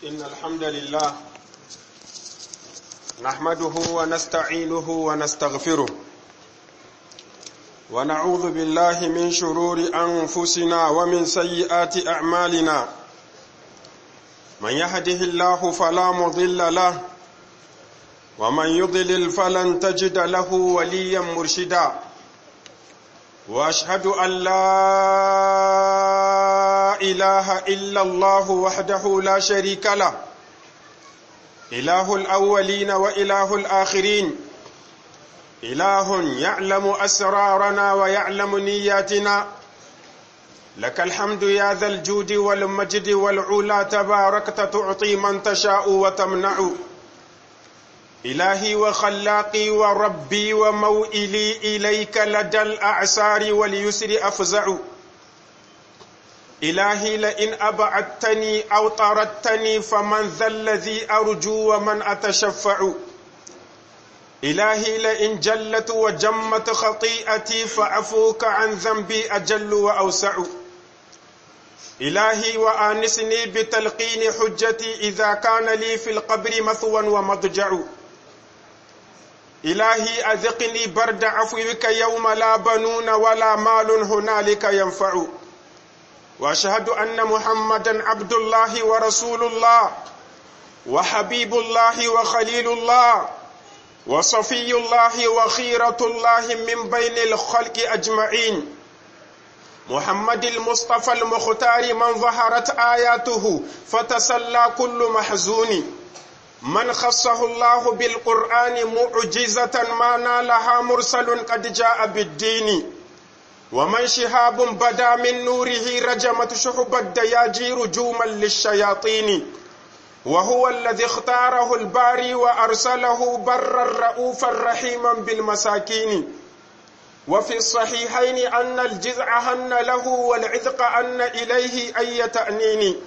إن الحمد لله نحمده ونستعينه ونستغفره ونعوذ بالله من شرور أنفسنا ومن سيئات أعمالنا من يهده الله فلا مضل له ومن يضلل فلن تجد له وليا مرشدا واشهد ان لا اله الا الله وحده لا شريك له اله الاولين واله الاخرين اله يعلم اسرارنا ويعلم نياتنا لك الحمد يا ذا الجود والمجد والعلا تباركت تعطي من تشاء وتمنع إلهي وخلاقي وربي وموئلي إليك لدى الأعسار واليسر أفزع إلهي لئن أبعدتني أو طردتني فمن ذا الذي أرجو ومن أتشفع إلهي لئن جلت وجمت خطيئتي فعفوك عن ذنبي أجل وأوسع إلهي وآنسني بتلقين حجتي إذا كان لي في القبر مثوى ومضجع إلهي أذقني برد عفوك يوم لا بنون ولا مال هنالك ينفع وأشهد أن محمدا عبد الله ورسول الله وحبيب الله وخليل الله وصفي الله وخيرة الله من بين الخلق أجمعين محمد المصطفى المختار من ظهرت آياته فتسلى كل محزون من خصه الله بالقرآن معجزة ما نالها مرسل قد جاء بالدين ومن شهاب بدا من نوره رجمت شحب الدياجير جوما للشياطين وهو الذي اختاره الباري وأرسله برا رؤوفا رحيما بالمساكين وفي الصحيحين أن الجزع هن له والعذق أن إليه أي تأنين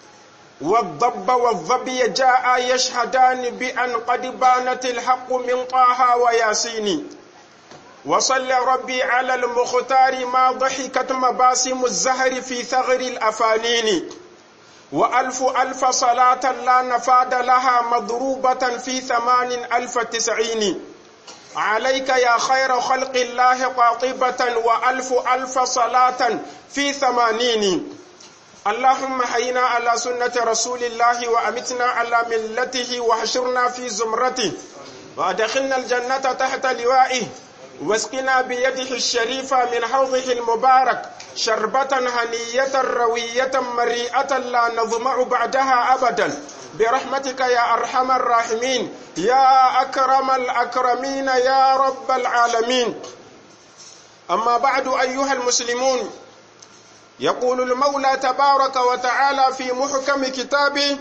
والضب والظبي جاء يشهدان بأن قد بانت الحق من طه وياسين وصل ربي على المختار ما ضحكت مباسم الزهر في ثغر الأفانين وألف ألف صلاة لا نفاد لها مضروبة في ثمان ألف تسعين عليك يا خير خلق الله قاطبة وألف ألف صلاة في ثمانين اللهم حينا على سنة رسول الله وأمتنا على ملته وحشرنا في زمرته وأدخلنا الجنة تحت لوائه واسقنا بيده الشريفة من حوضه المبارك شربة هنية روية مريئة لا نظمع بعدها أبدا برحمتك يا أرحم الراحمين يا أكرم الأكرمين يا رب العالمين أما بعد أيها المسلمون يقول المولى تبارك وتعالى في محكم كتابه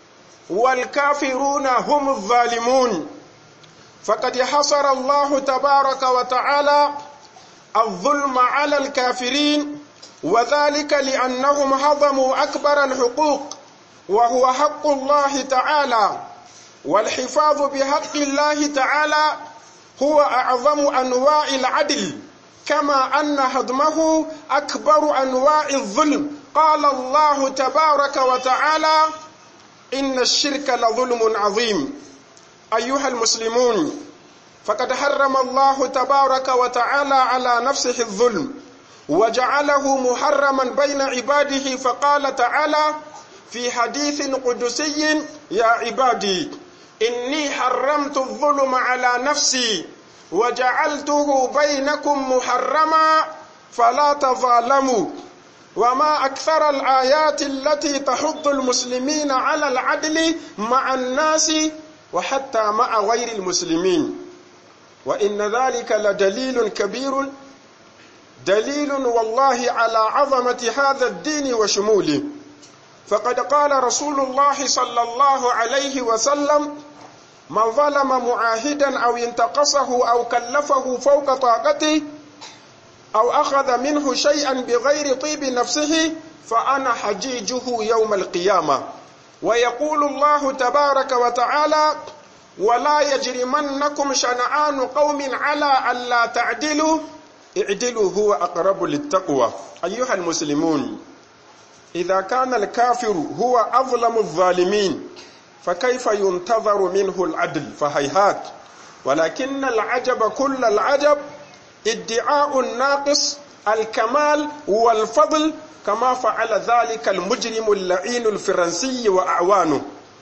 والكافرون هم الظالمون فقد حصر الله تبارك وتعالى الظلم على الكافرين وذلك لأنهم هضموا أكبر الحقوق وهو حق الله تعالى والحفاظ بحق الله تعالى هو أعظم أنواع العدل كما أن هضمه أكبر أنواع الظلم قال الله تبارك وتعالى إن الشرك لظلم عظيم أيها المسلمون فقد حرم الله تبارك وتعالى على نفسه الظلم وجعله محرما بين عباده فقال تعالى في حديث قدسي يا عبادي إني حرمت الظلم على نفسي وجعلته بينكم محرما فلا تظالموا وما أكثر الآيات التي تحض المسلمين على العدل مع الناس وحتى مع غير المسلمين وإن ذلك لدليل كبير دليل والله على عظمة هذا الدين وشموله فقد قال رسول الله صلى الله عليه وسلم من ظلم معاهدا أو انتقصه أو كلفه فوق طاقته أو أخذ منه شيئا بغير طيب نفسه فأنا حجيجه يوم القيامة ويقول الله تبارك وتعالى ولا يجرمنكم شنعان قوم على ألا تعدلوا اعدلوا هو أقرب للتقوى أيها المسلمون إذا كان الكافر هو أظلم الظالمين فكيف ينتظر منه العدل فهيهات ولكن العجب كل العجب ادعاء الناقص الكمال والفضل كما فعل ذلك المجرم اللعين الفرنسي وأعوانه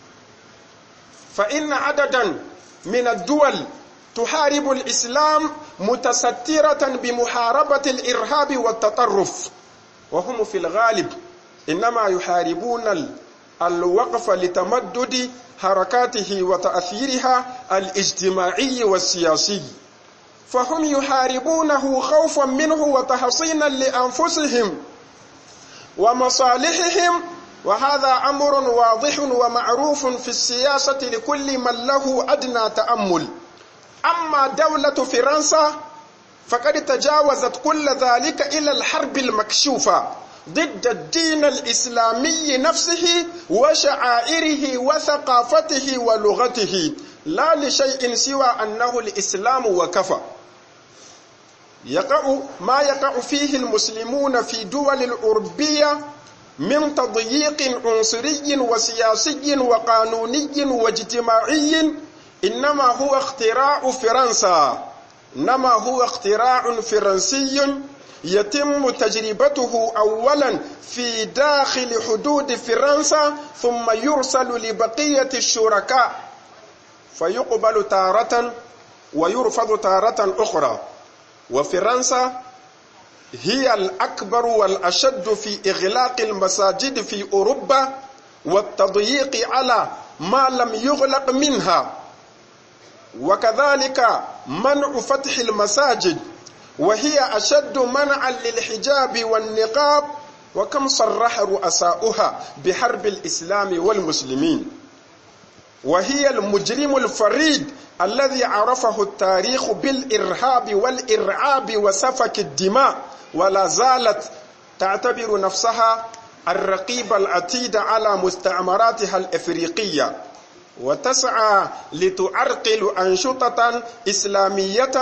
فإن عددا من الدول تحارب الإسلام متسترة بمحاربة الإرهاب والتطرف وهم في الغالب إنما يحاربون الوقف لتمدد حركاته وتأثيرها الاجتماعي والسياسي فهم يحاربونه خوفا منه وتحصينا لأنفسهم ومصالحهم وهذا أمر واضح ومعروف في السياسة لكل من له أدنى تأمل أما دولة فرنسا فقد تجاوزت كل ذلك إلى الحرب المكشوفة ضد الدين الإسلامي نفسه وشعائره وثقافته ولغته لا لشيء سوى أنه الإسلام وكفى يقع ما يقع فيه المسلمون في دول الأوروبية من تضييق عنصري وسياسي وقانوني واجتماعي إنما هو اختراع فرنسا إنما هو اختراع فرنسي يتم تجربته أولا في داخل حدود فرنسا ثم يرسل لبقية الشركاء فيقبل تارة ويرفض تارة أخرى وفرنسا هي الأكبر والأشد في إغلاق المساجد في أوروبا والتضييق على ما لم يغلق منها وكذلك منع فتح المساجد وهي أشد منعا للحجاب والنقاب وكم صرح رؤساؤها بحرب الإسلام والمسلمين وهي المجرم الفريد الذي عرفه التاريخ بالإرهاب والإرعاب وسفك الدماء ولا زالت تعتبر نفسها الرقيب العتيد على مستعمراتها الإفريقية وتسعى لتعرقل أنشطة إسلامية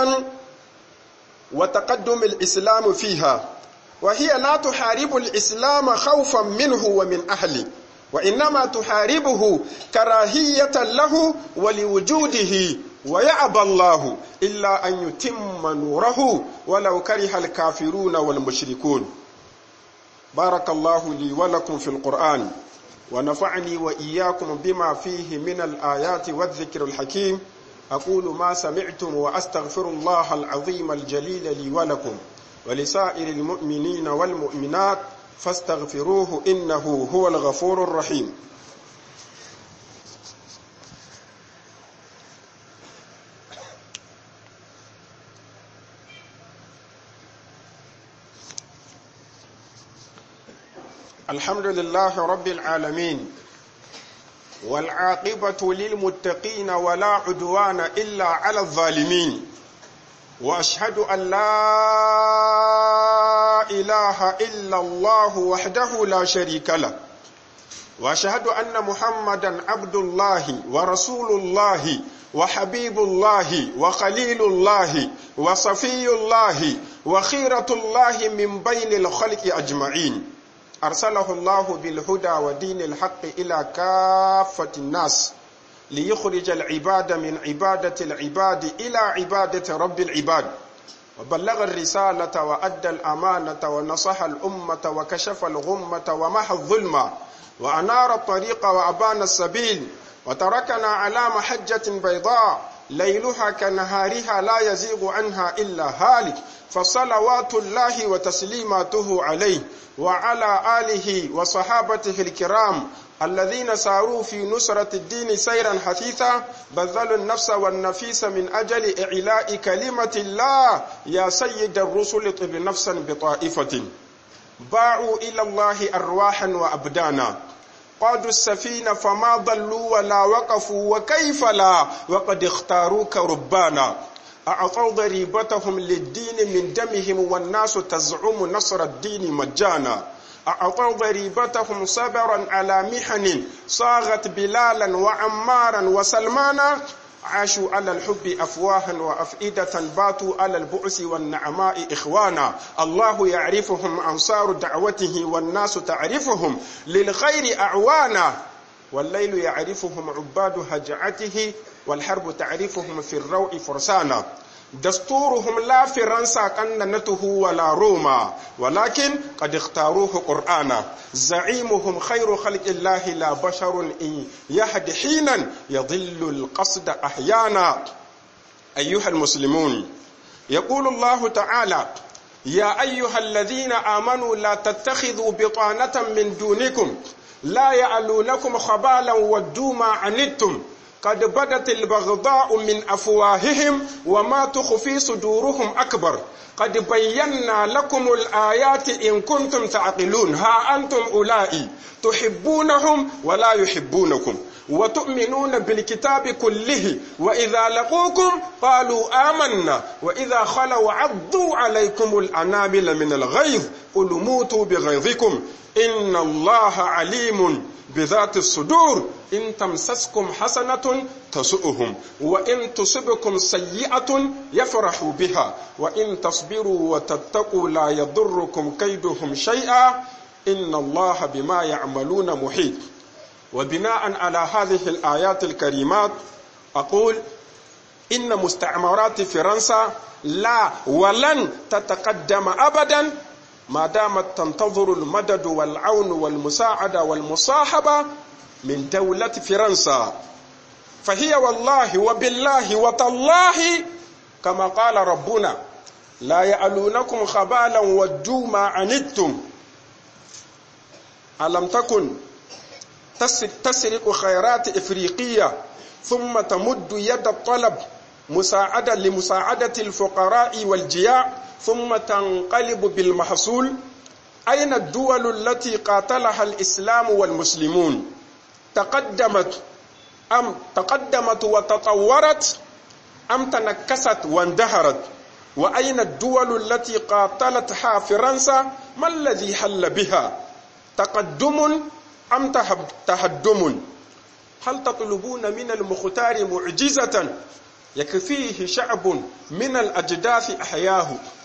وتقدم الإسلام فيها وهي لا تحارب الإسلام خوفا منه ومن أهله وإنما تحاربه كراهية له ولوجوده ويعبى الله إلا أن يتم نوره ولو كره الكافرون والمشركون بارك الله لي ولكم في القرآن ونفعني وإياكم بما فيه من الآيات والذكر الحكيم أقول ما سمعتم وأستغفر الله العظيم الجليل لي ولكم ولسائر المؤمنين والمؤمنات فاستغفروه إنه هو الغفور الرحيم الحمد لله رب العالمين والعاقبة للمتقين ولا عدوان إلا على الظالمين وأشهد أن لا إله إلا الله وحده لا شريك له وأشهد أن محمدا عبد الله ورسول الله وحبيب الله وخليل الله وصفي الله وخيرة الله من بين الخلق أجمعين أرسله الله بالهدى ودين الحق إلى كافة الناس ليخرج العباد من عبادة العباد إلى عبادة رب العباد وبلغ الرسالة وأدى الأمانة ونصح الأمة وكشف الغمة ومحى الظلم وأنار الطريق وأبان السبيل وتركنا على محجة بيضاء ليلها كنهارها لا يزيغ عنها إلا هالك فصلوات الله وتسليماته عليه وعلى آله وصحابته الكرام الذين ساروا في نصرة الدين سيرا حثيثا بذلوا النفس والنفيس من أجل إعلاء كلمة الله يا سيد الرسل طب نفسا بطائفة باعوا إلى الله أرواحا وأبدانا قادوا السفينة فما ضلوا ولا وقفوا وكيف لا وقد اختاروك ربانا أعطوا ضريبتهم للدين من دمهم والناس تزعم نصر الدين مجانا أعطوا ضريبتهم صبرا على محن صاغت بلالا وعمارا وسلمانا عاشوا على الحب أفواها وأفئدة باتوا على البؤس والنعماء إخوانا الله يعرفهم أنصار دعوته والناس تعرفهم للخير أعوانا والليل يعرفهم عباد هجعته والحرب تعرفهم في الروع فرسانا دستورهم لا فرنسا كننته ولا روما ولكن قد اختاروه قرآنا زعيمهم خير خلق الله لا بشر إن يهد حينا يضل القصد أحيانا أيها المسلمون يقول الله تعالى يا أيها الذين آمنوا لا تتخذوا بطانة من دونكم لا يألونكم خبالا ودوا ما عنتم قد بدت البغضاء من أفواههم وما تخفي صدورهم أكبر قد بينا لكم الآيات إن كنتم تعقلون ها أنتم أولئي تحبونهم ولا يحبونكم وتؤمنون بالكتاب كله وإذا لقوكم قالوا آمنا وإذا خلوا عضوا عليكم الأنامل من الغيظ قل موتوا بغيظكم إن الله عليم بذات الصدور إن تمسسكم حسنة تسؤهم وإن تصبكم سيئة يفرحوا بها وإن تصبروا وتتقوا لا يضركم كيدهم شيئا إن الله بما يعملون محيط وبناء على هذه الآيات الكريمات أقول إن مستعمرات فرنسا لا ولن تتقدم أبدا ما دامت تنتظر المدد والعون والمساعدة والمصاحبة من دولة فرنسا فهي والله وبالله وتالله كما قال ربنا لا يألونكم خبالا ودوا ما عنتم ألم تكن تسرق خيرات إفريقية ثم تمد يد الطلب مساعدة لمساعدة الفقراء والجياع ثم تنقلب بالمحصول أين الدول التي قاتلها الإسلام والمسلمون تقدمت أم تقدمت وتطورت أم تنكست واندهرت وأين الدول التي قاتلتها فرنسا ما الذي حل بها تقدم أم تهدم هل تطلبون من المختار معجزة يكفيه شعب من الأجداث أحياه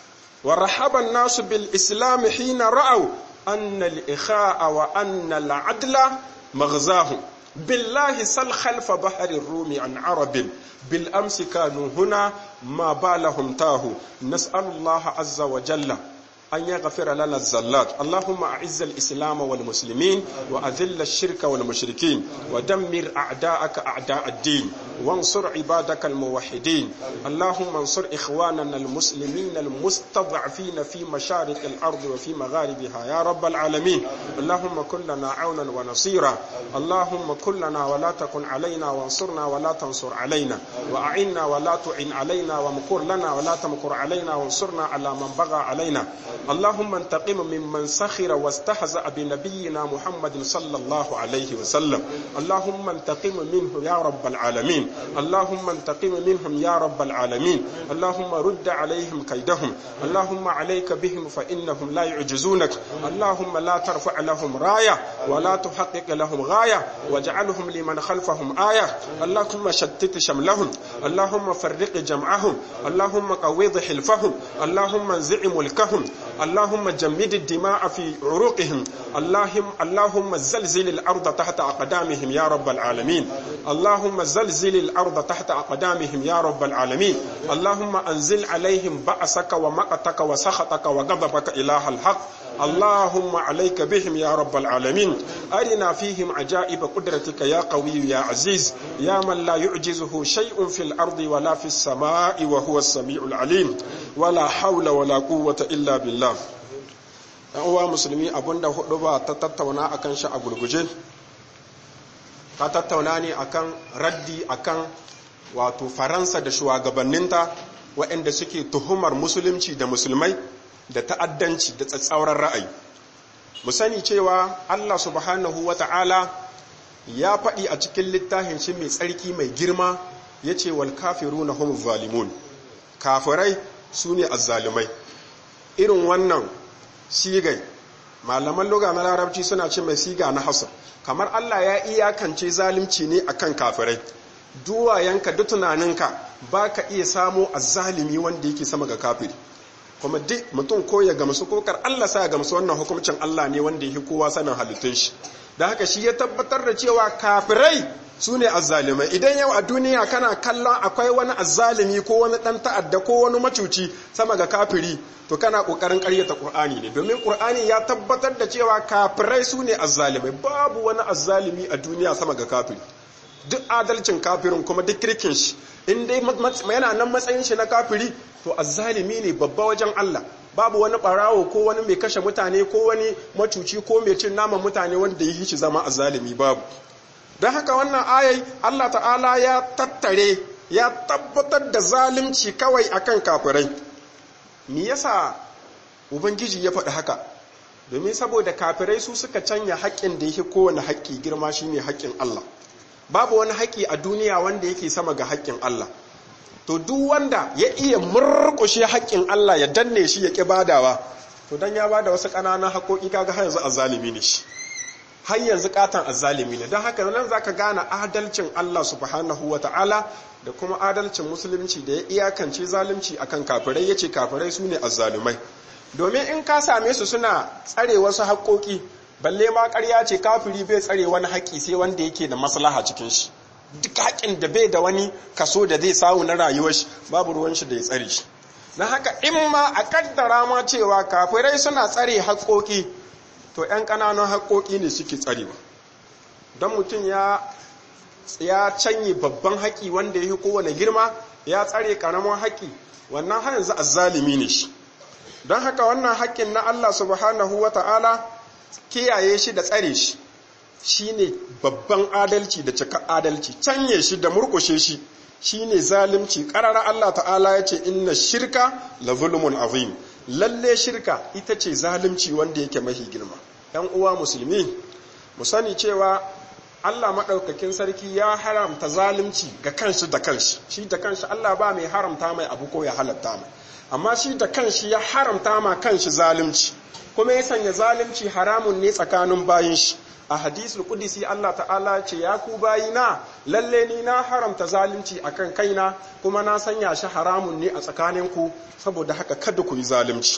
ورحب الناس بالإسلام حين رأوا أن الإخاء وأن العدل مغزاه بالله سل خلف بحر الروم عن عرب بالأمس كانوا هنا ما بالهم تاه نسأل الله عز وجل أن يغفر لنا الزلات اللهم أعز الإسلام والمسلمين وأذل الشرك والمشركين ودمر أعداءك أعداء الدين وانصر عبادك الموحدين اللهم انصر إخواننا المسلمين المستضعفين في مشارق الأرض وفي مغاربها يا رب العالمين اللهم كن لنا عونا ونصيرا اللهم كن لنا ولا تكن علينا وانصرنا ولا تنصر علينا وأعنا ولا تعن علينا ومكر لنا ولا تمكر علينا وانصرنا على من بغى علينا اللهم انتقم ممن سخر واستهزأ بنبينا محمد صلى الله عليه وسلم اللهم انتقم منه يا رب العالمين اللهم انتقم منهم يا رب العالمين اللهم رد عليهم كيدهم اللهم عليك بهم فإنهم لا يعجزونك اللهم لا ترفع لهم راية ولا تحقق لهم غاية واجعلهم لمن خلفهم آية اللهم شتت شملهم اللهم فرق جمعهم اللهم قوض حلفهم اللهم انزع ملكهم اللهم جمد الدماء في عروقهم اللهم اللهم زلزل الارض تحت اقدامهم يا رب العالمين اللهم زلزل الارض تحت اقدامهم يا رب العالمين اللهم انزل عليهم بأسك ومقتك وسخطك وغضبك اله الحق اللهم عليك بهم يا رب العالمين أرنا فيهم عجائب قدرتك يا قوي يا عزيز يا من لا يعجزه شيء في الأرض ولا في السماء وهو السميع العليم ولا حول ولا قوة إلا بالله uwa musulmi abinda hudu ba ta tattauna akan shi a gurguje ta tattauna ne akan raddi akan wato faransa da shugabanninta waɗanda suke tuhumar musulunci da musulmai da ta'addanci da tsatsauran ra'ayi mu sani cewa Allah subhanahu wata'ala ya faɗi a cikin littafin shi mai tsarki mai girma ya ce wal kafiruna hum zalimun kafirai su ne azzalumai irin wannan sigai malaman loga na larabci suna ce mai siga na hasar kamar Allah ya iyakance zalunci ne akan kafirai duwayenka duk tunaninka ba ka iya samo azzalimi wanda yake sama ga kafiri kuma duk mutum ko ya gamsu ko kar Allah sa ya gamsu wannan hukuncin Allah ne wanda yake kowa sanin halittun shi da haka shi ya tabbatar da cewa kafirai su ne azzalimai idan yau a duniya kana kallon akwai wani azzalimi ko wani dan ta'adda ko wani macuci sama ga kafiri to kana kokarin ƙaryata Qur'ani ne domin Qur'ani ya tabbatar da cewa kafirai su ne azzalimai babu wani azzalimi a duniya sama ga kafiri duk adalcin kafirin kuma duk kirkin shi in dai yana nan matsayin shi na kafiri to azzalimi ne babba wajen Allah babu wani barawo ko wani mai kashe mutane ko wani macuci ko mai cin naman mutane wanda ya yi shi zama azzalimi babu don haka wannan ayai Allah ta'ala ya tattare ya tabbatar da zalunci kawai akan kafirai me yasa ubangiji ya faɗi haka domin saboda kafirai su suka canya haƙƙin da yake kowane haƙƙi girma shine haƙƙin Allah babu wani haƙƙi a duniya wanda yake sama ga haƙƙin Allah to duk wanda ya iya murƙushe haƙƙin Allah ya danne shi ya ƙi badawa to dan ya bada wasu ƙananan haƙoƙi kaga har yanzu azzalimi ne shi har yanzu katan azzalimi ne don haka nan zaka gane adalcin Allah subhanahu wata'ala da kuma adalcin musulunci da ya iyakance zalunci akan kafirai yace kafirai su ne azzalumai domin in ka same su suna tsare wasu haƙoƙi balle ma ƙarya ce kafiri bai tsare wani haƙƙi sai wanda yake da maslaha cikin shi duk haƙƙin da bai da wani kaso da zai samu na rayuwar shi babu ruwan shi da ya tsare shi na haka in ma a kaddara ma cewa kafirai suna tsare haƙoƙi to 'yan ƙananan haƙoƙi ne suke tsarewa don mutum ya ya canye babban haƙi wanda ya yi kowane girma ya tsare ƙaramin haƙi wannan har yanzu azzalimi ne shi don haka wannan haƙƙin na Allah subhanahu wa ta'ala kiyaye shi da tsare shi shi ne babban adalci da cika adalci canye shi da murkushe shi shi ne zalimci ƙarara Allah ta'ala ya ce inna shirka la zulmun azim lalle shirka ita ce zalimci wanda yake mahi girma ‘yan uwa musulmi mu sani cewa Allah maɗaukakin sarki ya haramta zalimci ga kanshi da kanshi shi da kanshi Allah ba mai haramta mai abu ko ya halatta mai amma shi da kanshi ya haramta ma kanshi zalimci kuma ya sanya zalimci haramun ne tsakanin bayin shi a hadisul kudisi Allah ta'ala ce ya ku bayina lalle ni na haramta zalunci akan kaina kuma na sanya shi haramun ne a tsakaninku saboda haka kada ku yi zalunci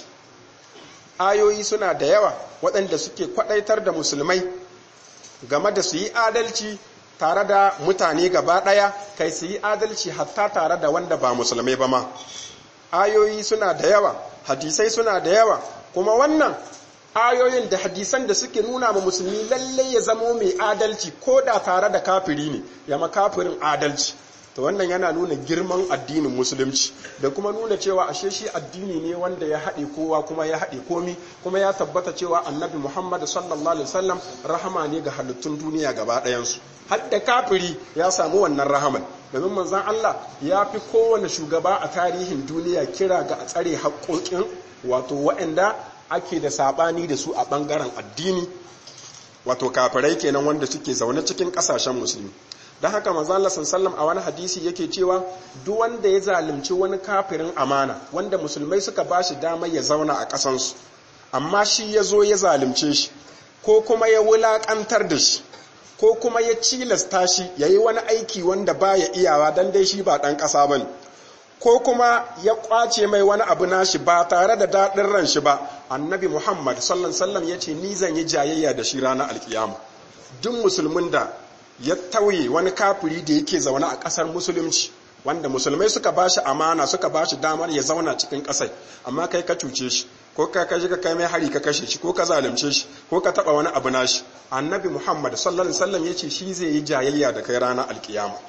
ayoyi suna da yawa waɗanda suke kwaɗaitar da musulmai game da su yi adalci tare da mutane gaba ɗaya kai su yi adalci hatta tare da wanda ba musulmai ba ma ayoyi suna da yawa hadisai suna da yawa kuma wannan ayoyin da hadisan da suke nuna ma musulmi lalle ya zamo mai adalci ko da tare da kafiri ne ya makafirin adalci to wannan yana nuna girman addinin musulunci da kuma nuna cewa ashe shi addini ne wanda ya haɗe kowa kuma ya haɗe komi kuma ya tabbata cewa annabi muhammad sallallahu alaihi wasallam rahama ne ga halittun duniya gaba ɗayansu hadda kafiri ya samu wannan rahaman domin manzon Allah ya fi kowane shugaba a tarihin duniya kira ga a tsare haƙoƙin wato waɗanda ake da saɓani da su a ɓangaren addini wato kafirai kenan wanda suke zaune cikin ƙasashen musulmi don haka manzala sallam a wani hadisi yake cewa duk wanda ya zalunci wani kafirin amana wanda musulmai suka ba shi damar ya zauna a ƙasansu amma shi ya zo ya zalunce shi ko kuma ya wulaƙantar da shi ko kuma ya cilasta shi ya yi wani aiki wanda ba ya iyawa don dai shi ba ɗan ƙasa ba ne ko kuma ya ƙwace mai wani abu nashi ba tare da daɗin ran shi ba annabi muhammad sallan sallam ya ce ni zan yi jayayya da shi ranar alkiyama duk musulmin da ya tauye wani kafiri da yake zaune a ƙasar musulunci wanda musulmai suka ba shi amana suka ba shi damar ya zauna cikin ƙasai amma kai ka cuce shi ko ka kashi ka kai mai hari ka kashe shi ko ka zalunce shi ko ka taɓa wani abu nashi annabi muhammad sallallahu alaihi wasallam ya ce shi zai yi jayayya da kai ranar alkiyama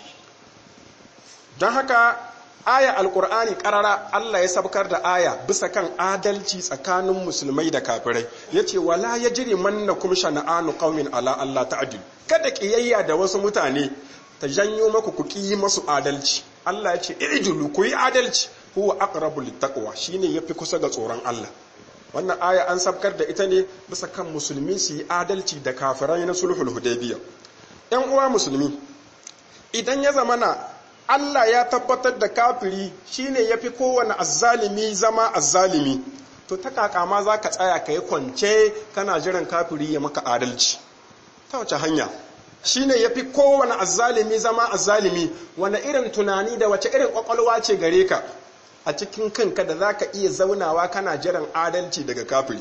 don haka aya alkur'ani karara Allah ya sabkar da aya bisa kan adalci tsakanin musulmai da kafirai yace wala yajri mannakum shana'anu qaumin ala Allah ta'dil kada kiyayya da wasu mutane ta janyo maku ku ki masu adalci Allah ya ce ijulu ku yi adalci huwa aqrabu littaqwa shine yafi kusa ga tsoron Allah wannan aya an sabkar da ita ne bisa kan musulmi su yi adalci da kafirai na sulhul hudaybiyya yan uwa musulmi idan ya zamana Allah ya tabbatar da kafiri shine yafi kowane azzalimi zama azzalimi to ta kakama za ka tsaya ka yi kwance kana jiran kafiri ya maka adalci ta wace hanya shine yafi kowane azzalimi zama azzalimi wani irin tunani da wace irin kwakwalwa ce gare ka a cikin kanka da za ka iya zaunawa kana jiran adalci daga kafiri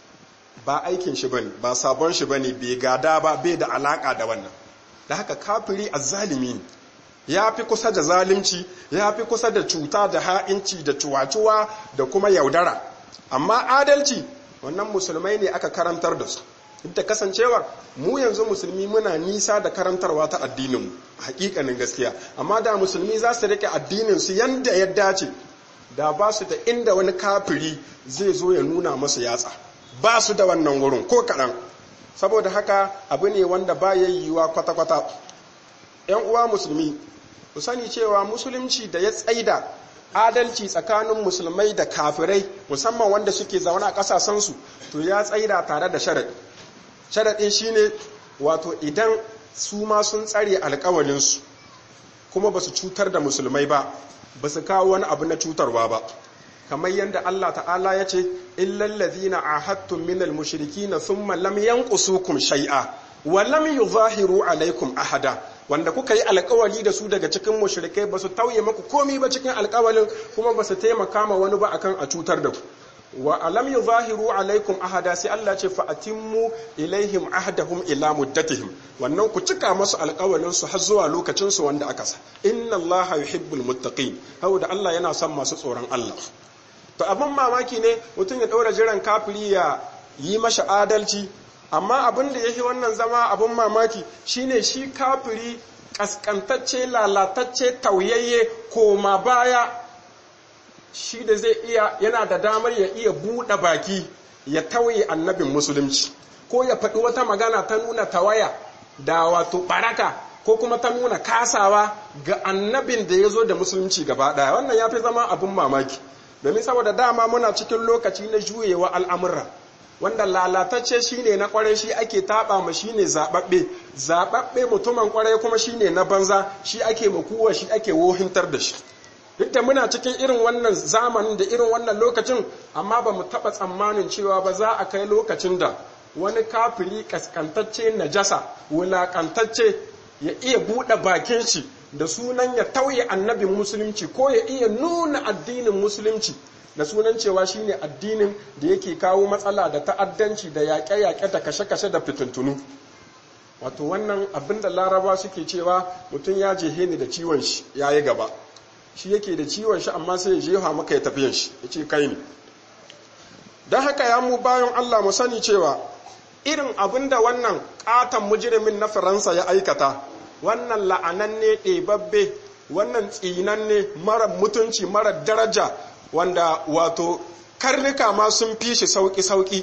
ba aikin shi bane ba sabon shi bane bai gada ba bai da alaka da wannan da haka kafiri azzalimi ne ya fi kusa da zalunci ya fi kusa da cuta da ha'inci da cuwacuwa da kuma yaudara amma adalci wannan musulmai ne aka karantar da su da kasancewar mu yanzu musulmi muna nisa da karantarwa ta addininmu hakikanin gaskiya amma da musulmi za su rike addinin su yanda ya dace da ba su da inda wani kafiri zai zo ya nuna masu yatsa ba su da wannan wurin ko kaɗan saboda haka abu ne wanda ba ya yiwuwa kwata-kwata ‘yan uwa musulmi ku sani cewa musulunci da ya tsaida adalci tsakanin musulmai da kafirai musamman wanda suke zaune a ƙasasensu to ya tsaida tare da sharaɗi sharaɗin shine wato idan su ma sun tsare alkawalinsu kuma ba su cutar da musulmai ba ba su kawo wani abu na cutarwa ba kamar yadda Allah ta'ala ya ce illal ladhina ahadtum minal mushrikina thumma lam yanqusukum shay'a wa lam yuzahiru alaikum ahada wanda kuka yi alkawali da su daga cikin mushrikai ba su tauye maku komi ba cikin alkawalin kuma ba su taimaka ma wani ba akan a cutar da ku wa alam yuzahiru alaikum ahada sai Allah ce fa atimmu ilaihim ahdahum ila muddatihim wannan ku cika masu alƙawalin su har zuwa lokacin su wanda aka sa inna Allah yuhibbul muttaqin da Allah yana son masu tsoron Allah to abin mamaki ne mutum ya daura jiran kafiri ya yi masa adalci amma abin da yake wannan zama abin mamaki shine shi kafiri kaskantacce lalatacce tauyayye koma baya shi da zai iya yana da damar ya iya buɗe baki ya tauye annabin musulunci ko ya faɗi wata magana ta nuna tawaya da wato baraka ko kuma ta nuna kasawa ga annabin da ya zo da musulunci gaba ɗaya wannan ya fi zama abin mamaki domin saboda dama muna cikin lokaci na juyewa al'amurra wanda lalatacce shine na kwarai shi ake taɓa ma shine zaɓaɓɓe zaɓaɓɓe mutumin kwarai kuma shine na banza shi ake makuwa shi ake wohintar da shi duk da muna cikin irin wannan zamanin da irin wannan lokacin amma ba mu taɓa tsammanin cewa ba za a kai lokacin da wani kafiri kaskantacce najasa wulaƙantacce ya iya buɗe bakin shi da sunan ya tauye annabin musulunci ko ya iya nuna addinin musulunci da sunan cewa shine addinin da yake kawo matsala da ta'addanci da yaƙe-yaƙe da kashe-kashe da fitintunu wato wannan abin da laraba suke cewa mutum ya jehe ni da ciwon shi ya yi gaba shi yake da ciwon shi amma sai ya jefa maka ya tafiyan shi ya ce kai ne don haka ya mu bayan Allah mu sani cewa irin abin da wannan katon mujirimin na faransa ya aikata wannan la'ananne ɗebabbe wannan tsinanne mara mutunci mara daraja wanda wato karnuka ma sun fi shi sauƙi-sauƙi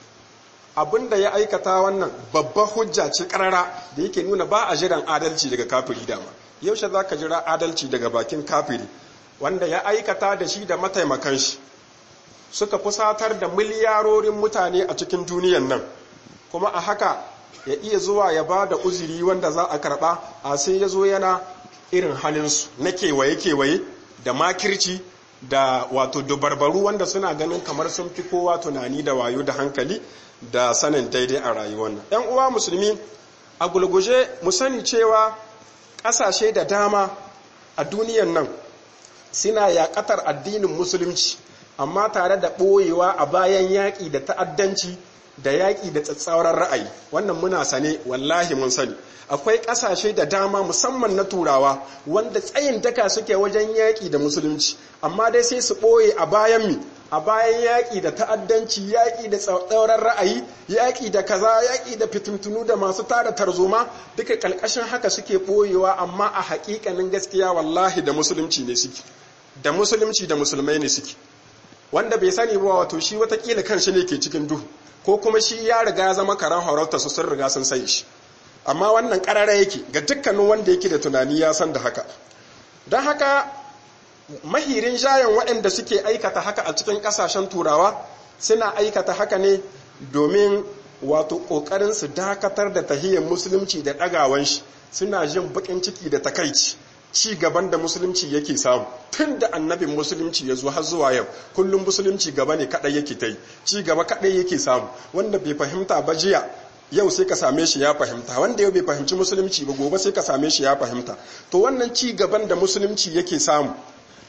abin da ya aikata wannan babban hujja ce ƙarara da yake nuna ba a jiran adalci daga kafiri dama yaushe za ka jira adalci daga bakin kafiri wanda ya aikata da shi da mataimakan shi suka fusatar da miliyarorin mutane a cikin duniyan nan kuma a haka ya iya zuwa ya ba da uzuri wanda za a karba a sai ya zo yana irin halinsu na kewaye-kewaye da makirci da wato dubarbaru wanda suna ganin kamar sun fi kowa tunani da wayo da hankali da sanin daidai a rayuwar nan 'yan uwa musulmi a gulguje mu sani cewa ƙasashe da dama a duniyan nan suna yaƙatar addinin musulunci amma tare da ɓoyewa a bayan yaƙi da ta'addanci da yaƙi da tsatsauran ra'ayi wannan muna sane wallahi mun sani akwai ƙasashe da dama musamman na turawa wanda tsayin daka suke wajen yaƙi da musulunci amma dai sai su ɓoye a bayan mi a bayan yaƙi da ta'addanci yaƙi da tsauran ra'ayi yaƙi da kaza yaƙi da fitintunu da masu tara tarzoma duka ƙalƙashin haka suke ɓoyewa amma a haƙiƙanin gaskiya wallahi da musulunci ne suke da musulunci da musulmai ne suke wanda bai sani ba wato shi watakila kan shi ne ke cikin duhu ko kuma shi ya riga ya zama karan horauta su sun riga sun sai shi amma wannan ƙarara yake ga dukkanin wanda yake da tunani ya san da haka don haka mahirin jayan waɗanda suke aikata haka a cikin ƙasashen turawa suna aikata haka ne domin wato ƙoƙarin su dakatar da tahiyyar musulunci da ɗagawan shi suna jin baƙin ciki da takaici ci gaban da musulunci yake samu tun da annabin musulunci ya zo har zuwa yau kullum musulunci gaba ne kaɗai yake ta yi ci gaba kaɗai yake samu wanda bai fahimta ba jiya yau sai ka same shi ya fahimta wanda yau bai fahimci musulunci ba gobe sai ka same shi ya fahimta to wannan ci gaban da musulunci yake samu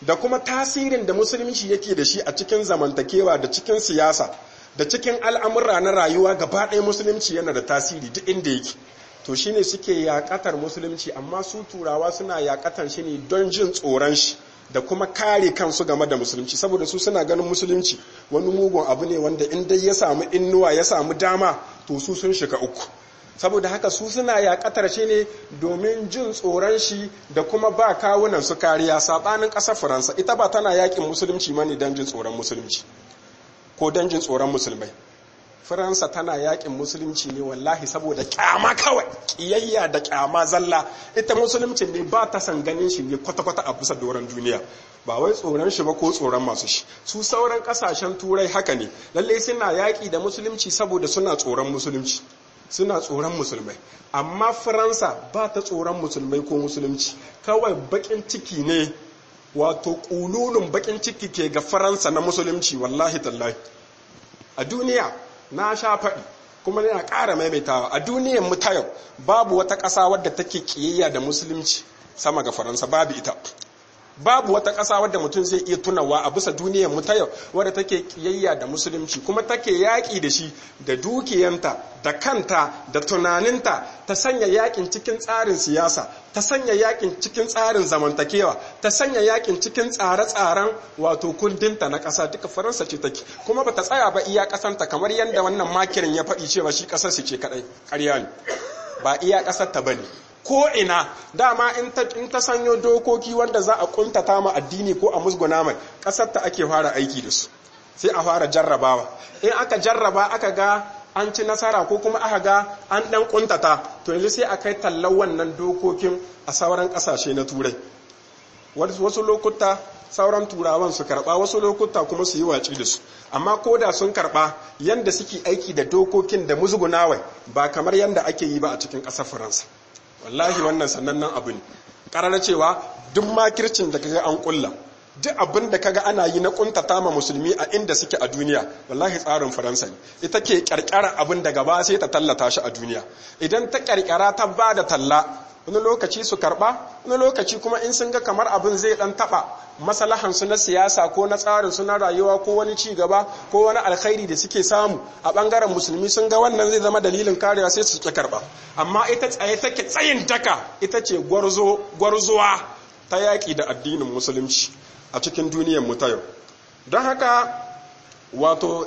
da kuma tasirin da musulunci yake da shi a cikin zamantakewa da cikin siyasa da cikin al'amura na rayuwa gaba ɗaya musulunci yana da tasiri duk inda yake to shine suke yakatar musulunci amma su turawa suna yakatar shi ne don jin tsoron shi da kuma kare kansu game da musulunci saboda su suna ganin musulunci wani mugun abu ne wanda in dai ya samu innuwa ya samu dama to su sun shiga uku saboda haka su suna yakatar shi ne domin jin tsoron shi da kuma ba kawunan su kariya sabanin ƙasar faransa ita ba tana yakin musulunci mani don jin tsoron musulunci ko don jin tsoron musulmai faransa tana yakin musulunci ne wallahi saboda kyama kawai kiyayya da kyama zalla ita musulunci ne ba ta san ganin shi ne kwata-kwata a bisa doron duniya ba wai tsoron shi ba ko tsoron masu shi su sauran kasashen turai haka ne lallai suna yaki da musulunci saboda suna tsoron musulunci suna tsoron musulmai amma faransa ba ta tsoron musulmai ko musulunci kawai bakin ciki ne wato kululun bakin ciki ke ga faransa na musulunci wallahi tallahi a duniya na sha faɗi kuma yana ƙara maimaitawa a duniyar mu ta yau babu wata ƙasa wadda take ƙiyayya da musulunci sama ga faransa babu ita babu wata ƙasa wadda mutum zai iya tunawa a bisa duniyar mu ta yau wadda take ƙiyayya da musulunci kuma take yaƙi da shi da dukiyanta da kanta da tunaninta ta sanya yaƙin cikin tsarin siyasa ta sanya yaƙin cikin tsarin zamantakewa ta sanya yaƙin cikin tsare-tsaren wato kundinta na ƙasa duka faransa ce take kuma bata tsaya ba iya ƙasanta kamar yadda wannan makirin ya faɗi cewa shi ƙasar su ce kaɗai ƙarya ne ba iya ƙasar ta bane ko ina dama in ta in ta sanyo dokoki wanda za a kuntata ma addini ko a musguna mai ƙasar ta ake fara aiki da su sai a fara jarrabawa in aka jarraba aka ga an ci nasara ko kuma aka ga an dan kuntata to yanzu sai a kai tallan wannan dokokin a sauran kasashe na turai wasu lokuta sauran turawan su karba wasu lokuta kuma su yi waci da su amma ko da sun karba yanda suke aiki da dokokin da musgunawai ba kamar yanda ake yi ba a cikin ƙasar faransa wallahi wannan sanannen abu ne ƙarar cewa duk makircin da kaga an kulla duk abin da kaga ana yi na kuntata ma musulmi a inda suke a duniya wallahi tsarin faransa ne ita ke kyarkyara abin da gaba sai ta tallata shi a duniya idan ta kyarkyara ta ba da talla wani lokaci su karba wani lokaci kuma in sun ga kamar abin zai dan taba masalahan su na siyasa ko na tsarin su na rayuwa ko wani ci gaba ko wani alkhairi da suke samu a bangaren musulmi sun ga wannan zai zama dalilin karewa sai su ki karba amma ita tsaye take tsayin daka ita ce gwarzo gwarzuwa ta yaki da addinin musulunci a cikin duniyar mu ta yau don haka wato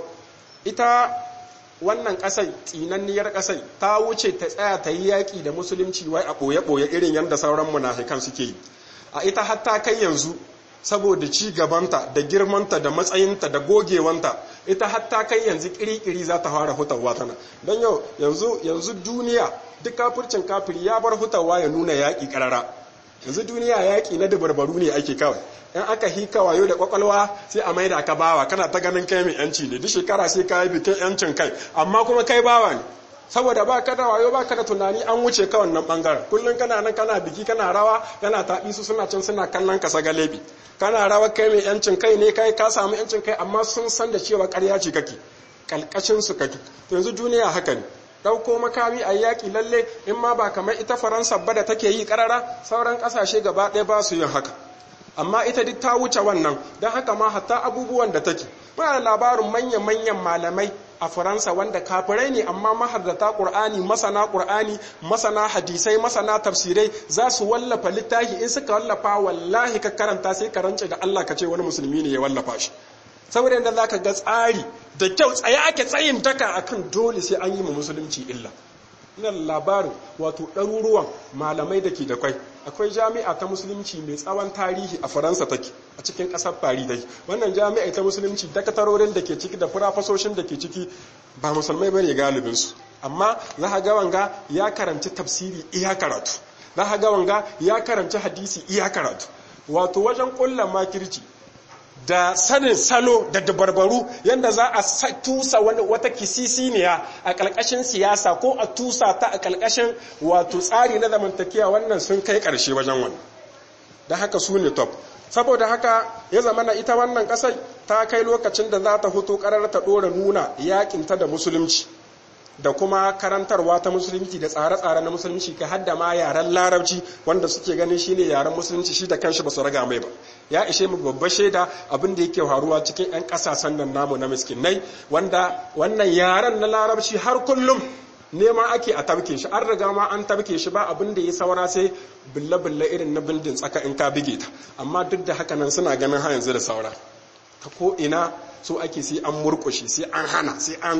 ita wannan ƙasai tsinanniyar ƙasai ta wuce ta tsaya ta yi yaƙi da musulunci wai a ɓoye-ɓoye irin yadda sauran munafikan suke yi a ita hatta kai yanzu saboda ci gabanta da girmanta da matsayinta da gogewanta ita hatta kai yanzu kirikiri za ta fara hutawa tana don yau yanzu yanzu duniya duk kafircin kafiri ya bar hutawa ya nuna yaƙi ƙarara yanzu duniya yaƙi na dabarbaru ne ake kawai in aka hika wayo da kwakwalwa sai a maida ka bawa kana ta ganin kai mai yanci ne duk shekara sai ka yi bikin yancin kai amma kuma kai bawa ne saboda ba ka da wayo ba ka da tunani an wuce ka wannan bangaren kullum kana nan kana biki kana rawa kana taɓi su suna can suna kallon ka sagalebi kana rawa kai mai yancin kai ne kai ka samu yancin kai amma sun san da cewa ƙarya ce kake kalkashin su kake to yanzu duniya haka ne ɗauko makami a yaƙi lalle in ma ba kamar ita faransa ba da take yi ƙarara sauran ƙasashe gaba ɗaya ba su yin haka amma ita duk ta wuce wannan don haka ma hatta abubuwan da take muna da labarin manyan-manyan malamai a faransa wanda kafirai ne amma mahardata ƙur'ani masana ƙur'ani masana hadisai masana tafsirai za su wallafa littafi in suka wallafa wallahi ka karanta sai ka rance da allah ka ce wani musulmi ne ya wallafa shi saboda yadda za ka ga tsari da kyau tsaye ake tsayin daka akan dole sai an yi ma musulunci illa ina labarin wato ɗaruruwan malamai da ke da kwai akwai jami'a ta musulunci mai tsawon tarihi a faransa take a cikin ƙasar fari dai wannan jami'a ta musulunci dakatarorin da ke ciki da furafasoshin da ke ciki ba musulmai bane galibinsu amma za ka ga wanga ya karanci tafsiri iya karatu za ka ga wanga ya karanci hadisi iya karatu wato wajen ƙulla makirci da sanin salo da dabarbaru yadda za a tusa wata kisisiniya a ƙalƙashin siyasa ko a tusa ta a ƙalƙashin wato tsari na zamantakewa wannan sun kai ƙarshe wajen wannan da haka su ne top saboda haka ya zama na ita wannan ƙasar ta kai lokacin da za ta hoto ƙarar ta ɗora nuna yaƙinta da musulunci da kuma karantarwa ta musulunci da tsare-tsare na musulunci ka hadda ma yaren larabci wanda suke ganin shine yaren musulunci shi da kanshi ba su raga mai ba ya ishe mu babbar shaida abin da yake faruwa cikin 'yan kasashen nan namu na miskinai wanda wannan yaren na larabci har kullum nema ake a tabke shi an riga ma an tabke shi ba abin da ya saura sai bulle-bulle irin na bindin tsaka in ka bige ta amma duk da haka nan suna ganin ha yanzu da saura ta ko ina so ake sai an murkushe sai an hana sai an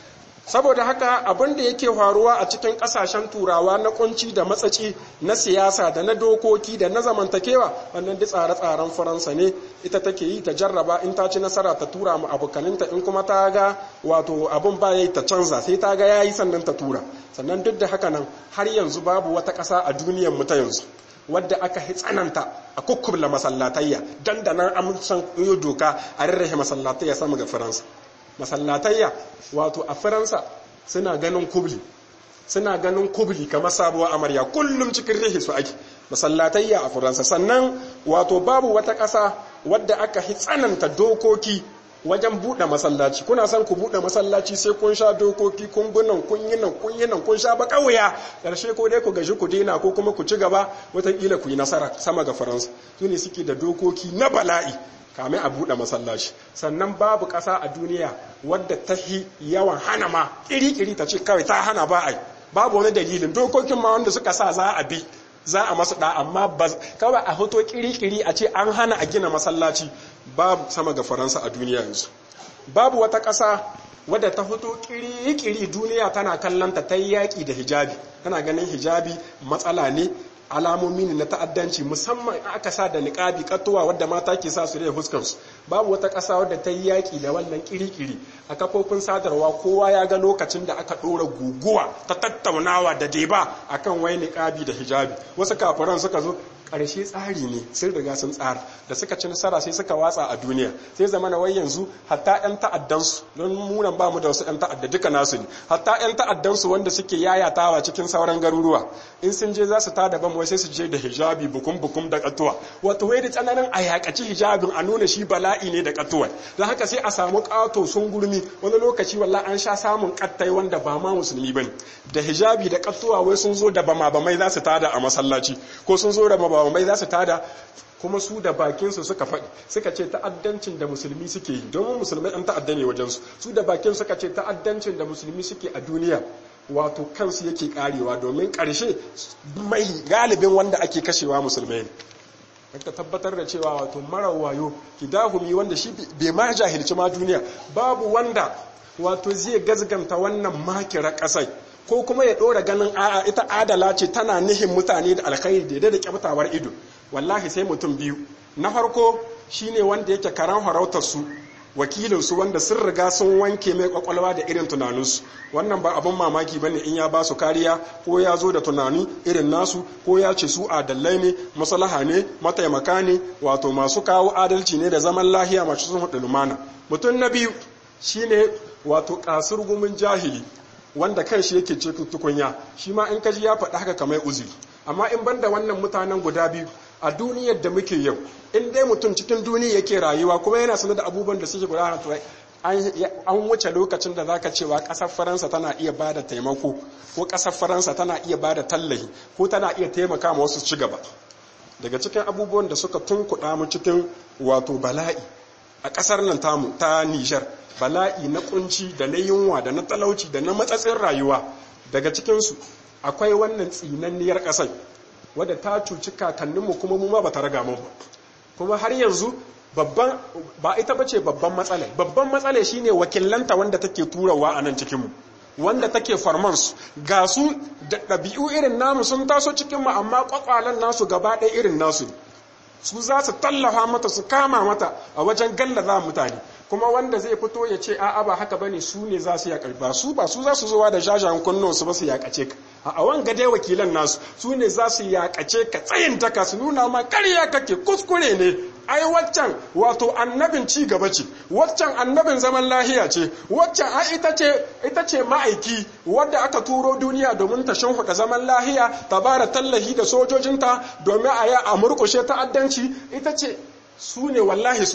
saboda haka abin da yake faruwa a cikin kasashen turawa na kunci da matsaci na siyasa da na dokoki da na zamantakewa wannan duk tsare-tsaren faransa ne ita take yi ta jarraba in ta ci nasara ta tura mu abokaninta in kuma ta ga wato abin ba yayi ta canza sai ta ga yayi sannan ta tura sannan duk da haka nan har yanzu babu wata ƙasa a duniyar mu ta yanzu wadda aka hi tsananta a kukkubla masallatayya dandanan amsan doka a rarrahe masallatayya sama ga faransa masallatayya wato a faransa suna ganin kubli suna ganin kubli kamar sabuwar amarya kullum cikin rihi su ake masallatayya a faransa sannan wato babu wata ƙasa wadda aka hi tsananta dokoki wajen buɗe masallaci kuna son ku buɗe masallaci sai kun sha dokoki kun gunan kun yi nan kun yi nan kun sha ba ƙauya ƙarshe ko dai ku gaji ku daina ko kuma ku ci gaba wataƙila ku yi nasara sama ga faransa su ne suke da dokoki na bala'i kame a buɗe masallaci sannan babu ƙasa a duniya wadda ta yi yawan hana ma ƙiri-ƙiri ta ce kawai ta hana ba a yi babu wani dalilin dokokin ma wanda suka sa za a bi za a masu da amma kawai a hoto ƙiri-ƙiri a ce an hana a gina masallaci babu sama ga faransa a duniya yanzu babu wata ƙasa wadda ta fito ƙiri-ƙiri duniya tana kallonta ta yi yaƙi da hijabi tana ganin hijabi matsala ne alamomi ne na ta'addanci musamman aka sa da niƙabi katuwa wadda mata ke sa su da fuskansu babu wata ƙasa wadda ta yi yaƙi da wannan ƙiri-ƙiri a kafofin sadarwa kowa ya ga lokacin da aka ɗora guguwa ta tattaunawa da deba akan wai niƙabi da hijabi wasu kafiran suka zo ƙarshe tsari ne sun riga sun tsara da suka ci nasara sai suka watsa a duniya sai zama na wai yanzu hatta 'yan ta'addansu don munan ba mu da wasu 'yan ta'adda duka nasu ne hatta 'yan ta'addansu wanda suke yayatawa cikin sauran garuruwa in sun je za su tada ban wai sai su je da hijabi bukum bukum da katuwa wato wai da tsananin a yakaci hijabin a nuna shi bala'i ne da katuwa don haka sai a samu ƙato sun gurmi wani lokaci walla an sha samun kattai wanda ba ma musulmi bane da hijabi da katuwa wai sun zo da bama bamai za su tada a masallaci ko sun zo da bamai za su tada kuma su da bakinsu suka faɗi suka ce ta'addancin da musulmi suke yi domin musulmai an ta'adda ne wajensu su da bakin suka ce ta'addancin da musulmi suke a duniya wato kansu yake karewa domin ƙarshe mai galibin wanda ake kashewa musulmai ne ka tabbatar da cewa wato mara wayo kidahumi wanda shi bai ma jahilci ma duniya babu wanda wato zai gazganta wannan makira ƙasai ko kuma ya ɗora ganin a'a ita adala ce tana nihin mutane da alkhairi da da kyautawar ido wallahi sai mutum biyu na farko shine wanda yake karan harautar su wakilin su wanda sun riga sun wanke mai kwakwalwa da irin tunaninsu wannan ba abin mamaki bane in ya ba su kariya ko ya zo da tunani irin nasu ko ya ce su adalai ne maslaha ne mataimaka ne wato masu kawo adalci ne da zaman lahiya masu sun hudu lumana mutum na biyu shine wato kasur gumin jahili wanda kan shi yake ce tukunya shi ma in kaji ya faɗi haka kamar uzuri amma in banda wannan mutanen guda biyu a duniyar da muke yau in dai mutum cikin duniya yake rayuwa kuma yana sanar da abubuwan da suke gudana to an wuce lokacin da zaka cewa ƙasar faransa tana iya ba da taimako ko ƙasar faransa tana iya ba da tallahi ko tana iya taimaka ma wasu ci gaba daga cikin abubuwan da suka tunkuɗa mu cikin wato bala'i a ƙasar nan tamu ta nijar bala'i na kunci da na yunwa da na talauci da na matsatsin rayuwa daga cikinsu akwai wannan tsinanniyar ƙasai wadda ta cuci kakanninmu kuma mu ma ba ta raga mu kuma har yanzu babban ba ita bace babban matsala babban matsala shine wakilanta wanda take turawa a nan cikinmu wanda take farman su ga su da ɗabi'u irin namu sun taso cikinmu amma kwakwalen nasu gaba ɗaya irin nasu su za su tallafa mata su kama mata a wajen gallaza mutane kuma wanda zai fito ya ce a'a ba haka bane su ne za su yaƙa ba su ba su za su zowa da jajayen kunnon su ba su yaƙace ka a wanga dai wakilan nasu su ne za su yaƙace ka tsayin taka su nuna ma ƙarya kake kuskure ne ai waccan wato annabin ci gaba ce waccan annabin zaman lahiya ce waccan ai ita ce ita ce ma'aiki wadda aka turo duniya domin ta shimfiɗa zaman lahiya ta bara tallahi da sojojinta domin a yi a murƙushe ta'addanci ita ce su ne wallahi su ne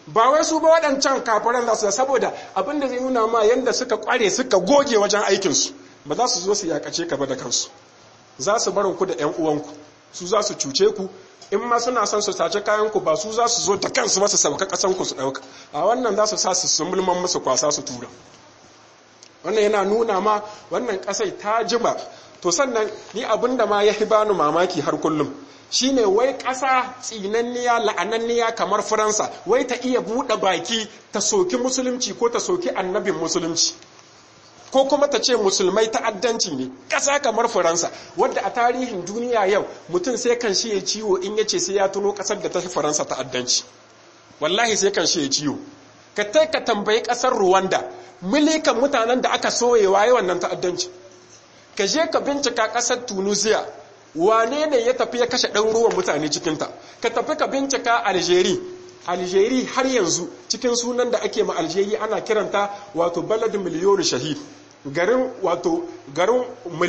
ba wai su ba waɗancan kafiran za su saboda abin da zai nuna ma yadda suka kware suka goge wajen aikinsu ba za su zo su yakace ka ba da kansu za su barin ku da 'yan uwanku su za su cuce ku in ma suna son su sace kayanku ba su za su zo da kansu masu sauka kasanku su ɗauka a wannan za su sa su sumulman musu kwasa su tura wannan yana nuna ma wannan ƙasai ta jima to sannan ni abin da ma ya fi bani mamaki har kullum shine wai ƙasa tsinanniya la'ananniya kamar faransa wai ta iya buɗe baki ta soki musulunci ko ta soki annabin musulunci ko kuma ta ce musulmai ta'addanci ne ƙasa kamar faransa wadda a tarihin duniya yau mutum sai kan shi ya ciwo in ya ce sai ya tuno ƙasar da ta fi faransa ta'addanci wallahi sai kan shi ya ciwo ka tai ka tambayi ƙasar rwanda milikan mutanen da aka soyewa yi wannan ta'addanci ka je ka bincika ƙasar tunisia wane ne ya tafi ya kashe ɗaruruwan mutane cikinta ka tafi ka bincika algeria algeria har yanzu cikin sunan da ake ma algeria ana kiranta wato balad miliyon shahid garin wato garin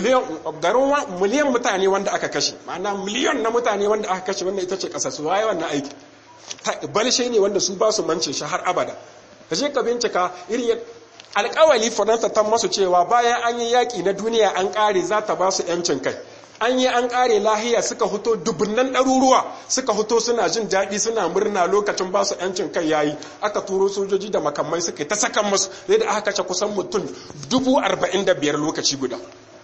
miliyan mutane wanda aka kashe ma'ana miliyon na mutane wanda aka kashe wannan ita ce ƙasa su waye wannan aiki balshe ne wanda su ba su mance shi har abada ka je ka bincika irin alƙawali faransa ta masu cewa bayan an yi yaƙi na duniya an ƙare za ta ba su 'yancin kai an yi an ƙare lahiya suka fito dubunnan ɗaruruwa suka fito suna jin daɗi suna murna lokacin ba su 'yancin kai yayi aka turo sojoji da makamai suka ta sakan masu zai da aka kace kusan mutum dubu arba'in da biyar lokaci guda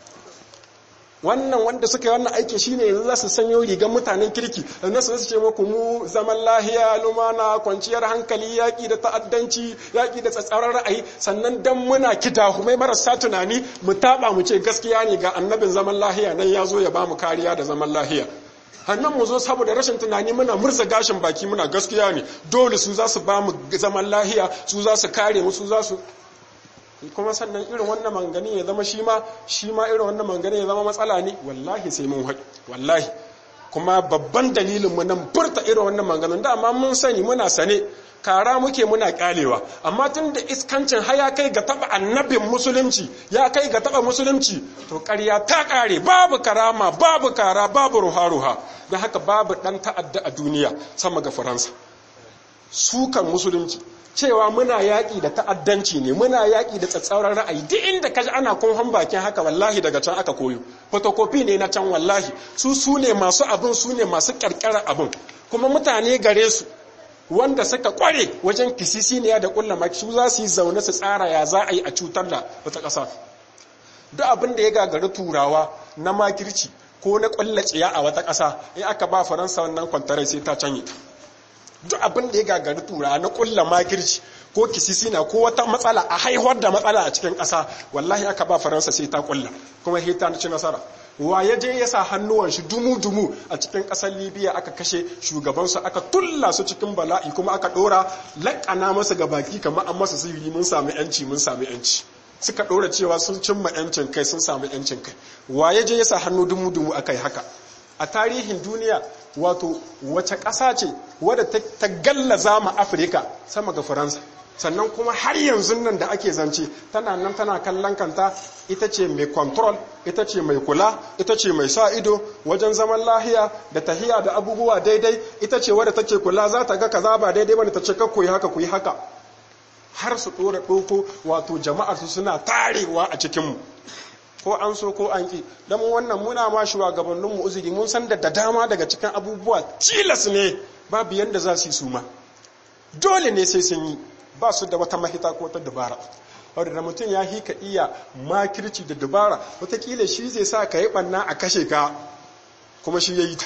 wannan wanda suka yi wannan aiki shine yanzu za su sanyo rigar mutanen kirki na su ce muku mu zaman lahiya lumana kwanciyar hankali yaƙi da ta'addanci yaƙi da tsatsauran ra'ayi sannan dan muna kidahumai marasa tunani mu taɓa mu ce gaskiya ne ga annabin zaman lahiya nan ya zo ya ba mu kariya da zaman lahiya hannun mu zo saboda rashin tunani muna murza gashin baki muna gaskiya ne dole su za su ba mu zaman lahiya su za su kare mu su za su kuma sannan irin wannan mangani ya zama shi ma shi ma irin wannan mangani ya zama matsala ne wallahi sai mun haƙi wallahi kuma babban dalilin mu nan furta irin wannan manganin da amma mun sani muna sane kara muke muna kyalewa amma tun da iskancin haya kai ga taba annabin musulunci ya kai ga taba musulunci to ƙarya ta ƙare babu karama babu kara babu ruha-ruha don haka babu ɗan ta'adda a duniya sama ga faransa sukan musulunci cewa muna yaƙi da ta'addanci ne muna yaƙi da tsatsauran ra'ayi duk inda kaji ana kunhan bakin haka wallahi daga can aka koyo fotokofi ne na can wallahi su su ne masu abin su ne masu ƙarƙarar abin kuma mutane gare su wanda suka kware wajen kisisiniya da kulla maki su za su yi zaune su tsara ya za a yi a cutar da wata ƙasa duk abin da ya gagari turawa na makirci ko na ƙwallaciya a wata ƙasa in aka ba faransa wannan kwantarai sai ta canye ta duk abin da ya gagari tura na kulla makirci ko kisisina ko wata matsala a haihuwar da matsala a cikin ƙasa wallahi aka ba faransa sai ta kulla kuma sai ta ci nasara wa ya je ya sa hannuwan shi dumu-dumu a cikin ƙasar libya aka kashe shugabansu aka tulla su cikin bala'i kuma aka ɗora laƙana masa ga baki kamar an masa sihiri mun sami yanci mun sami yanci suka ɗora cewa sun cimma yancin kai sun sami yancin kai wa ya je ya sa hannu dumu-dumu aka yi haka a tarihin duniya wato wace ƙasa ce wadda ta gallaza ma afirka sama ga faransa sannan kuma har yanzu nan da ake zance tana nan tana kallon kanta ita ce mai control ita ce mai kula ita ce mai sa ido wajen zaman lahiya da tahiya da abubuwa daidai ita ce wadda take kula za ta ga kaza ba daidai bane ta ce ka koyi haka koyi haka har su dora ɗauko wato jama'ar su suna tarewa a cikinmu ko an so ko an ki don wannan muna ma shugabanninmu uzuri mun san da da dama daga cikin abubuwa tilas ne babu yadda za su yi su ma dole ne sai sun yi ba su da wata mahita ko wata dabara wadda da mutum ya hika iya makirci da dabara watakila shi zai sa ka yi ɓanna a kashe ka kuma shi ya yi ta